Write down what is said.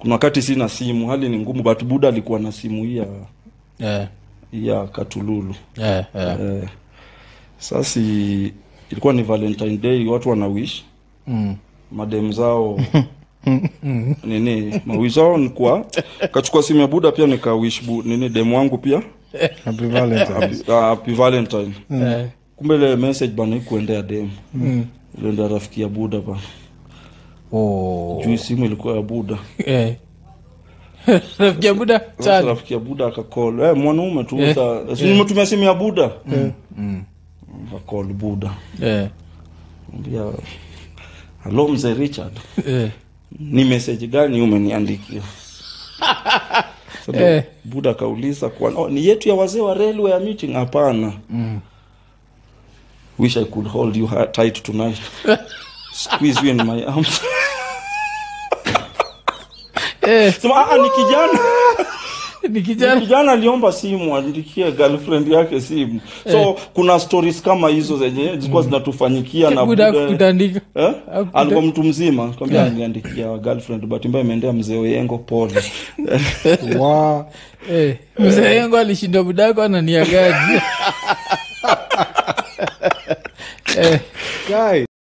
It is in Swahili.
kuna wakati sina simu hali ni ngumu but buda alikuwa na simu hii ya Eh, hii ya katululu eh, eh. eh, sasa ilikuwa ni valentine day watu wana wish Mm. madem zao nini mawish zao ni kwa kachukua simu ya buda pia nikawish bu, nini dem wangu pia Happy Valentine's. happy, uh, happy valentine Eh, kumbe ile message bana ikuendea dem mm. iliendea rafiki ya buda bana Oh. juu simu ilikuwa ya buda Eh. rafiki ya buda sasa chali rafiki ya buda akakol eh, mwanaume tu Eh. sa si nimetumia simu ya buda akakol buda Eh, ambia halo mzee richard eh. ni message gani umeniandikia so, Eh. buda akauliza kwa oh, ni yetu ya wazee wa railway ya meeting hapana wish i could hold you ha- tight tonight squeeze you in my arms Eh, sema ah, ni kijana ni kijana kijana aliomba simu andikie girlfriend yake simu so kuna stories kama hizo zenye zilikuwa zinatufanyikia na buda Buda- kutandika Eh? Hakukuta- alikuwa mtu mzima kwambia aliandikia girlfriend but mbaya imeendea mzee oyengo pole Wa- Eh, mzee yangu alishinda budako ananiagaji eh, Guy.